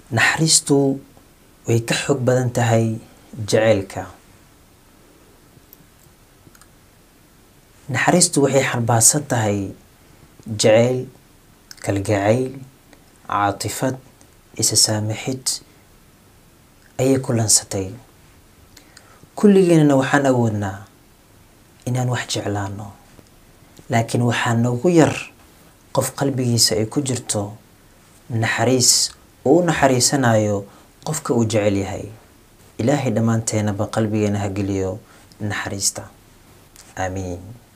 naxariistu way ka xoog badan tahay jaceylka naxariistu waxay xambaarsan tahay jaceyl kalgacayl caatifad isa saamixid ayay kulansatay kulligeenana waxaan awoodnaa inaan wax jeclaano laakiin waxaa nagu yar qof qalbigiisa ay ku jirto naxariis uu u naxariisanayo qofka uu jecel yahay ilaahay dhammaanteenaba qalbigeena ha geliyo naxariista aamiin